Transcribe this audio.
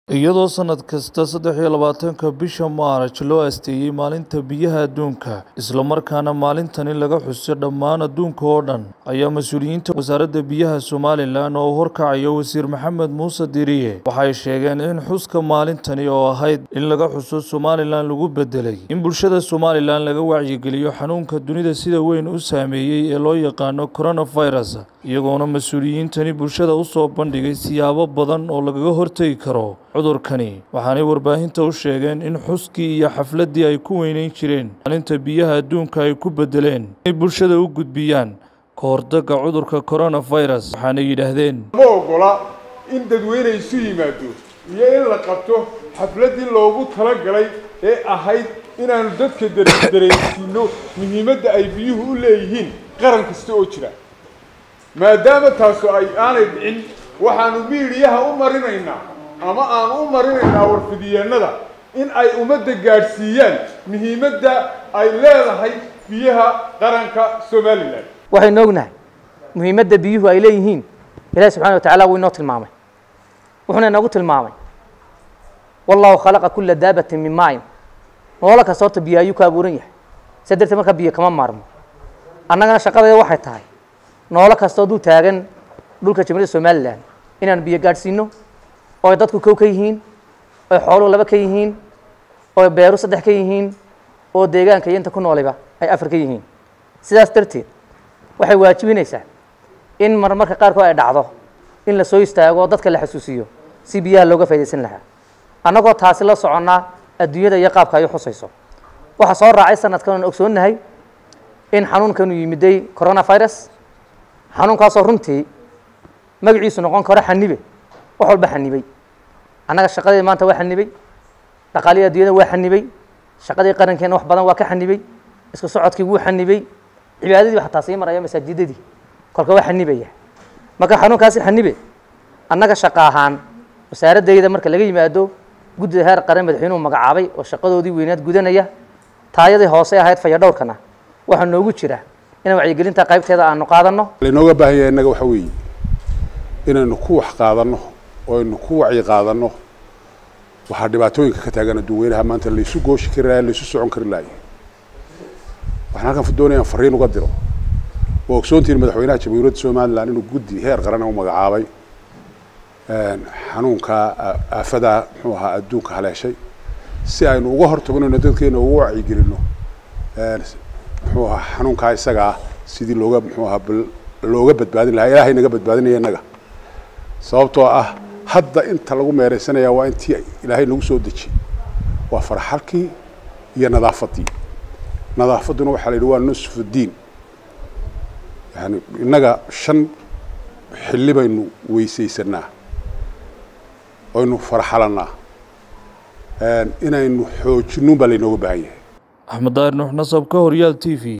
iyadoo sanad kasta saddex iyo labaatanka bisha maaraj loo asteeyey maalinta biyaha adduunka islamarkaana maalintani laga xuso dhammaan adduunka oo dhan ayaa mas-uuliyiinta wasaaradda biyaha somalilan oo horkacayo wasiir maxamed muuse diriye waxay sheegeen in xuska maalintani oo ahayd in laga xuso somalilan lagu bedelay in bulshada somalilan laga wacyigeliyo xanuunka dunida sida weyn u saameeyey ee loo yaqaano coronavirus iyagoona mas-uuliyiintani bulshada u soo bandhigay siyaabo badan oo lagaga hortegi karo cudurkani waxaanay warbaahinta u sheegeen in xuskii iyo xafladdii ay ku weyneyn jireen maalinta biyaha adduunka ay ku bedeleen inay bulshada u gudbiyaan ka hortagga cudurka coronavirus waxaanay yidhaahdeen ma ogola in dadweyne isu yimaado iyo in la qabto xafladdii loogu talagalay ee ahayd inaanu dadka dareensiino muhiimadda ay biyuhu u leeyihiin qaran kasta oo jira maadaama taasu ay aanay dhicin waxaanu miidiyaha u marinaynaa ama aan u marinaynaa warfidiyeennada in ay ummadda gaadhsiiyaan muhiimadda ay leedahay biyaha qaranka somalilan waxaynu ognahay muhiimadda biyuhu ay leeyihiin ilahi subxana wa tacala wuu inoo tilmaamay wuxuuna inoogu tilmaamay wallahu khalaqa kula daabatin min maain noolo kasta horta biyo ayuu ka abuuran yahay sa darteed markaa biyo kama maarmo annagana shaqadeeda waxay tahay noolo kastoo dul taagan dhulka jamhuuriyadda somalilan inaan biyo gaadhsiino oo ay dadku kow ka yihiin oy xooluhu laba ka yihiin oo beeru saddex ka yihiin oo deegaanka iyo inta ku nooliba ay afar ka yihiin sidaas darteed waxay waajibinaysaa in marmarka qaarkood ay dhacdo in la soo istaago oo dadka la xasuusiyo si biyaha looga faydaysan lahaa annagoo taasi la soconnaa adduunyada iyo qaabka ay u xusayso waxaa soo raacay sanadkan oon ogsoonnahay in xanuunkanu yimiday coronavirus xanuunkaasoo runtii magaciisu noqon karo xanibe wax walba xanibay annaga shaqadii maanta waa xanibay dhaqaalihii adduunyada waa xanibay shaqadii qarankeena wax badan waa ka xanibay isku socodkii wuu xanibay cibaadadii xataa sii maraya masaajidadii kolka waa xanibaya marka xanuunkaasi xanibe annaga shaqa ahaan wasaaraddayda marka laga yimaado guddida heer qaran madaxweynuhu magacaabay oo shaqadoodii weynaad gudanaya taayadii hoose ahayd fayadhowrkana waxaa noogu jira inaan wacyigelinta qaybteeda aanu qaadanno lainooga baahan yahay innaga waxa weeye inaynu ku wax qaadanno oo aynu ku wacyi qaadanno waxaa dhibaatooyinka ka taagan adduunweynaha maanta laysu gooshi kari lahay laysu socon kari lahay waxaan halkan doonayaan fariin uga diro oo ogsoontihiin madaxweynaha jamhuuriyadda somalilan inuu guddi heer qaran u magacaabay xanuunka aafadaa muxuu ahaa adduunka haleeshay si aynu uga hortagnayno dadkeena uga wacyigelinno muxuu ahaa xanuunkaa isaga ah sidii looga muxuu ahaa looga badbaadin lahaa ilaahay naga badbaadinaya innaga sababtoo ah hadda inta lagu meeraysanaya waa intii ilaahay nagu soo dejiyey waa farxalkii iyo nadaafaddii nadaafadduna waxaa la yidhi waa nusfu diin yani innaga shan xilli baynu weysaysanaa oynu farxalannaa inaynu xoojinnuun baa laynooga baahan yahay axmed daahir nuux nasab ka horyaal t v